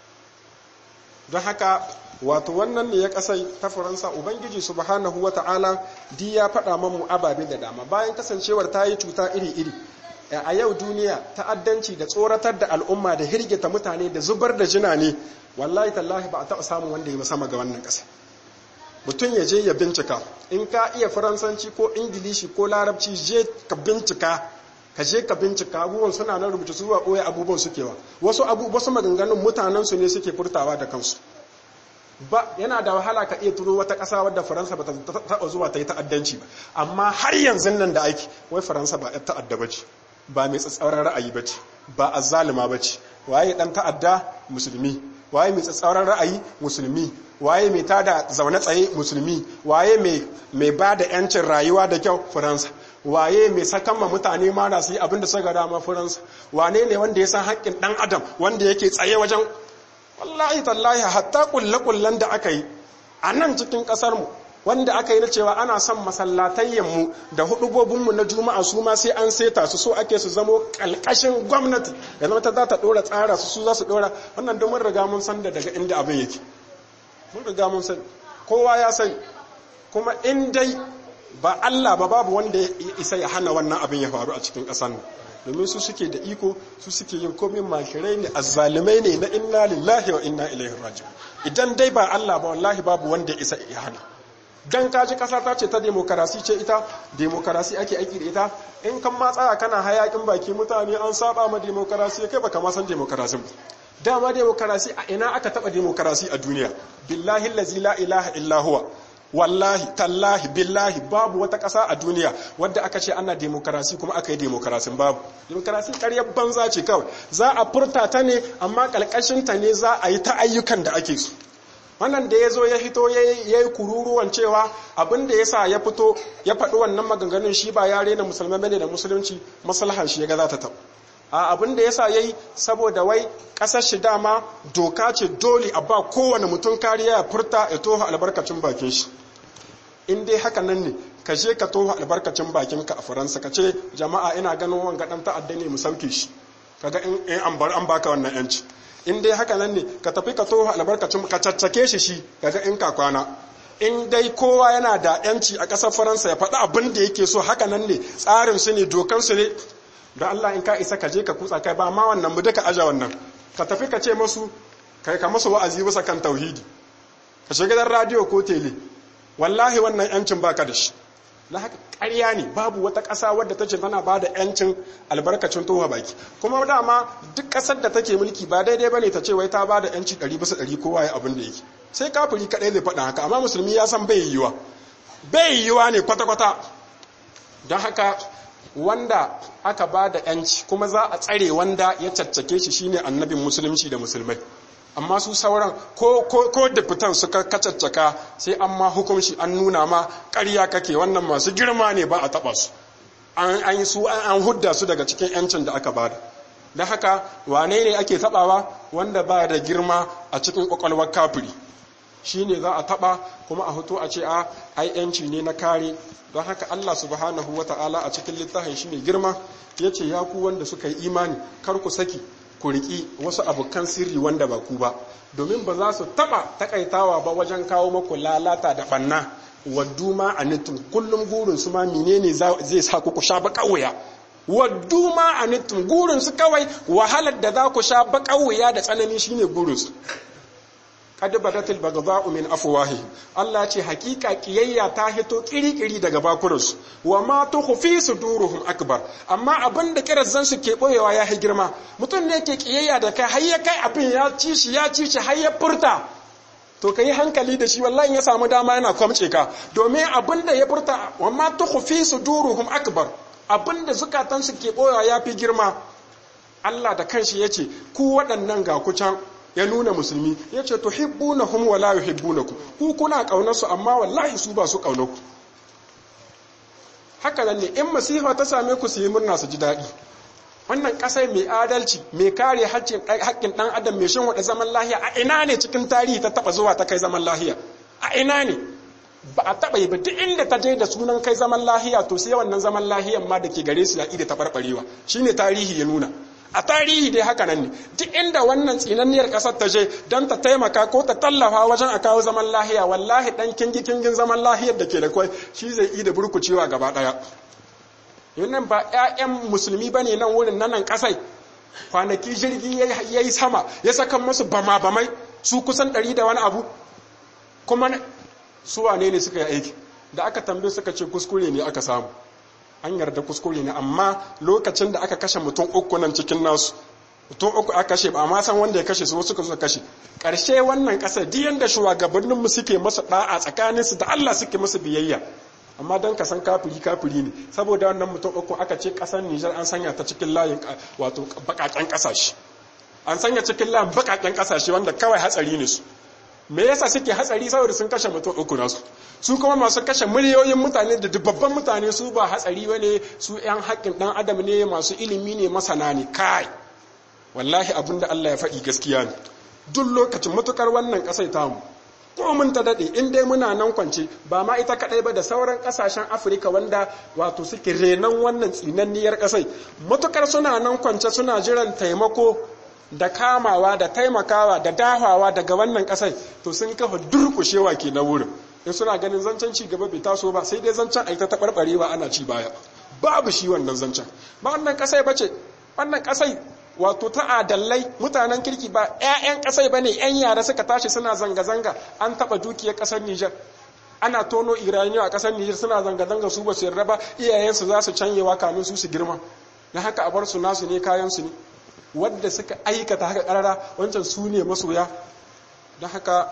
don haka wato wannan ne ya kasai ta faransa ubangiji subhanahu wa ta'ala di ya faɗa mamu ababe da dama bayan kasancewar ta yi cuta iri-iri a yau duniya ta'addanci da tsoratar da al'umma da hirgita mutane da zubar da jina ne wallahi tallahi ba a taɓa samun wanda ya sama ga wannan ƙasa mutum ya je ya bincika in ka iya faransanci ko ingilishi ko larabci je ka bincika ka je ka bincika abubuwan suna nan rubuta su ɓoye abubuwan sukewa wasu wasu maganganun mutanen su ne suke furtawa da kansu ba yana da wahala ka iya turo wata ƙasa wadda faransa ba ta taɓa zuwa ta yi ta'addanci ba amma har yanzu nan da aiki wai faransa ba ya ta'adda ba ce ba mai tsatsauran ra'ayi ba ce ba azzalima ba ce waye dan ta'adda musulmi waye mai tsatsauran ra'ayi musulmi waye mai tada zaune tsaye musulmi waye mai mai bada yancin rayuwa da kyau faransa waye mai sakan ma mutane mara su yi abin da suka dama faransa wane ne wanda ya san haƙƙin ɗan adam wanda yake tsaye wajen wallahi tallahi hatta kulle-kullen da aka yi a nan cikin ƙasarmu wanda aka yi na cewa ana son masallatayyanmu da hudubobinmu na juma'a su ma sai an seta su so ake su zamo ƙalƙashin gwamnati ya zama ta za ta ɗora tsara su su za su ɗora wannan don mun riga mun san da daga inda abin yake mun riga mun san kowa ya sani kuma in dai ba Allah ba babu wanda ya isa ya hana wannan abin ya faru a cikin ƙasar nan domin su suke da iko su suke yin komai mashirai ne azzalumai ne na inna lillahi wa inna ilaihi raji'un idan dai ba Allah ba wallahi babu wanda ya isa ya hana dan kaji kasa ta ce ta demokarasi ce ita demokarasi ake aiki da ita in kan ma tsaya kana hayakin baki mutane an saba ma demokarasi kai baka ma san demokarasi dama demokarasi a ina aka taba demokarasi a duniya billahi allazi la ilaha illa huwa wallahi tallahi billahi babu wata ƙasa a duniya wadda aka ce ana demokarasi kuma aka yi demokarasin babu demokarasi ƙaryar banza ce kawai za a furta ta ne amma ƙalƙashinta ne za a yi ta ayyukan da ake so wannan da ya zo ya hito ya yi kururuwan cewa abin da ya sa ya fito ya faɗi wannan maganganun shi ba ya rena musulmai bane da musulunci maslahan shi ya ga za ta taɓa a abin da ya sa ya yi saboda wai ƙasar shi dama doka ce dole a ba kowane mutum kariya ya furta ya toho albarkacin bakin shi in dai haka nan ne ka je ka toho albarkacin bakinka a faransa ka ce jama'a ina ganin wanga dan ta'adda ne mu sauke shi kaga in an bar an baka wannan yanci in dai haka nan ne ka tafi ka toho albarkacin ka caccake shi shi kaga in ka kwana in dai kowa yana da yanci a ƙasar faransa ya faɗi abin da yake so haka nan ne tsarin su ne dokan su ne da Allah in ka isa ka je ka kutsa kai ba ma wannan mu duka aja wannan ka tafi ka ce musu kai ka musu wa'azi bisa kan tauhidi ka shiga gidan radio ko tele wallahi wannan yancin baka da shi na haka ƙarya ne babu wata ƙasa wadda ta ce tana ba da yancin albarkacin towa baki kuma dama duk ƙasar da take mulki ba daidai bane ta ce wai ta ba da yanci ɗari bisa ɗari kowa ya abin da yake sai kafiri kaɗai zai faɗa haka amma musulmi ya san bai yiwuwa bai yiwuwa ne kwata-kwata don haka wanda aka ba da yanci kuma za a tsare wanda ya caccake shi shine annabin musulunci da musulmai amma su sauran ko ko ko da fitan suka kacaccaka sai an ma hukunci an nuna ma ƙarya kake wannan masu girma ne ba a taɓa su an an su an hudda su daga cikin yancin da aka bada don haka wane ne ake taɓawa wanda ba da girma a cikin ƙwaƙwalwar kafiri shi ne za a taɓa kuma a hoto a ce a ai yanci ne na kare don haka Allah subhanahu wa ta'ala a cikin littafin shi ne girma ya ce ya ku wanda suka yi imani kar ku saki ku riƙi wasu abokan sirri wanda ba ku ba domin ba za su taɓa takaitawa ba wajen kawo maku lalata da ɓanna waddu ma a nitin kullum gurin su ma menene zai sa ku sha baka wuya waddu ma a nitin gurin su kawai wahalar da za ku sha baka wuya da tsanani shine gurin su qad badatil baghdha'u min afwahihim Allah ce hakika kiyayya ta hito kirikiri daga bakuransu wa ma tukhfi suduruhum akbar amma abin da kirazan su ke boyewa ya hi girma mutum ne ke kiyayya da kai har ya kai abin ya ci shi ya ci shi har ya furta to kai hankali da shi wallahi ya samu dama yana kwamce ka domin abin da ya furta wa ma tukhfi suduruhum akbar abin da zukatan su ke boyewa ya fi girma Allah da kanshi yace ku waɗannan ga ku can ya nuna musulmi ya ce tuhibbunahum wala yuhibbunakum ku kuna kaunar su amma wallahi su ba su kaunar ku haka nan ne in masifa ta same ku su yi murna su ji daɗi wannan ƙasar mai adalci mai kare haƙƙin ɗan adam mai shin wada zaman lahiya a ina ne cikin tarihi ta taɓa zuwa ta kai zaman lahiya a ina ne ba a taɓa yi ba duk inda ta je da sunan kai zaman lahiya to sai wannan zaman lahiyan ma da ke gare su ya ida ta barbarewa shine tarihi ya nuna a tarihi dai haka nan ne duk inda wannan tsinanniyar ƙasar ta je don ta taimaka ko ta tallafa wajen a kawo zaman lahiya wallahi ɗan kingi kingin zaman lahiyar da ke da kwai shi zai yi da burkucewa gaba ɗaya yannan ba 'ya'yan musulmi ba ne nan wurin nan ƙasai kwanaki jirgi ya yi sama ya saka musu bama bamai su kusan ɗari da wani abu kuma su wane ne suka yi aiki da aka tambaye suka ce kuskure ne aka samu an yarda kuskure ne amma lokacin da aka kashe mutum uku nan cikin nasu mutum uku aka kashe ba ma san wanda ya kashe su wasu suka kashe karshe wannan kasar duk yanda shugabannin mu suke masa da'a tsakanin su da Allah suke masa biyayya amma dan ka san kafiri kafiri ne saboda wannan mutum uku aka ce kasar Niger an sanya ta cikin layin wato bakaken kasashe an sanya cikin lan bakaken kasashe wanda kawai hatsari ne su me yasa suke hatsari saboda sun kashe mutum uku nasu su kuma masu kashe miliyoyin mutane da dubban mutane su ba hatsari bane su yan haƙƙin dan adam ne masu ilimi ne masana ne kai wallahi abinda Allah ya faɗi gaskiya ne duk lokacin matukar wannan ƙasai tamu ko mun ta daɗe in dai muna nan kwance ba ma ita kaɗai ba da sauran ƙasashen afirka wanda wato suke renon wannan tsinanniyar ƙasai matukar suna nan kwance suna jiran taimako da kamawa da taimakawa da dahawa daga wannan ƙasai to sun kafa durƙushewa ke na wurin in suna ganin zancen ci gaba bai taso ba sai dai zancen a ta taɓarɓarewa ana ci baya babu shi wannan zancen ba wannan ƙasai ba ce wannan ƙasai wato ta adallai mutanen kirki ba 'ya'yan ƙasai ba ne 'yan yara suka tashi suna zanga-zanga an taɓa dukiyar ƙasar Nijar ana tono iraniya a ƙasar Nijar suna zanga-zanga su ba su yarda ba iyayensu za su canyewa kamin su su girma na haka a bar su nasu ne kayansu ne wadda suka aikata haka ƙarara wancan su ne masoya don haka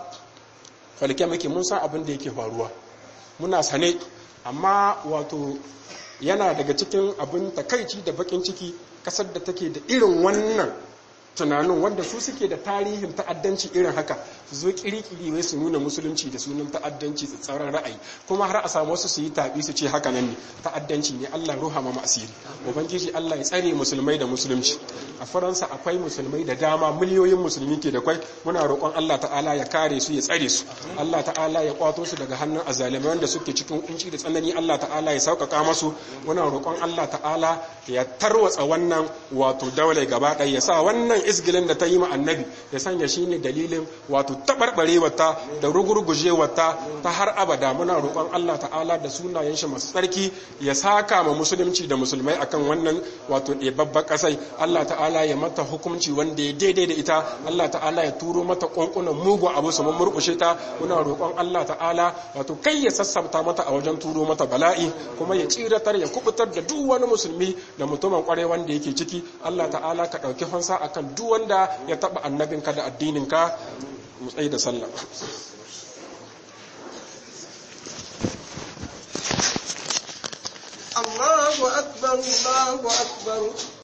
falke muke mun san abin da yake faruwa muna sane amma wato yana daga cikin abin takaici da bakin ciki kasar da take da irin wannan tunanin wanda su suke da tarihin ta'addanci irin haka su zo kirikiri wai su nuna musulunci da sunan ta'addanci tsauran ra'ayi kuma har a samu wasu su yi tabi su ce haka nan ne ta'addanci ne Allah ruha ma asiri ubangiji Allah ya tsare musulmai da musulunci a faransa akwai musulmai da dama miliyoyin musulmi ke da kwai muna roƙon Allah ta'ala ya kare su ya tsare su Allah ta'ala ya kwato su daga hannun azalimai wanda suke cikin kunci da tsanani Allah ta'ala ya sauƙaƙa masu muna roƙon Allah ta'ala ya tarwatsa wannan wato daulai gaba ɗaya ya sa wannan izgilin da ta yi ma annabi ya sanya shi ne dalilin wato taɓarɓarewarta da rugurgujewarta ta har abada muna roƙon Allah ta'ala da sunayen shi masu tsarki ya saka ma musulunci da musulmai akan wannan wato ɗebabban ƙasai Allah ta'ala ya mata hukunci wanda ya daidai da ita Allah ta'ala ya turo mata ƙwanƙunan mugu abu su murƙushe ta muna roƙon Allah ta'ala wato kai ya sassabta mata a wajen turo mata bala'i kuma ya tsiratar ya kubutar da duk wani musulmi da mutumin ƙwarai wanda yake ciki Allah ta'ala ka ɗauki fansa akan duk wanda ya taɓa annabinka da addininka mu tsaye da sallah الله أكبر الله أكبر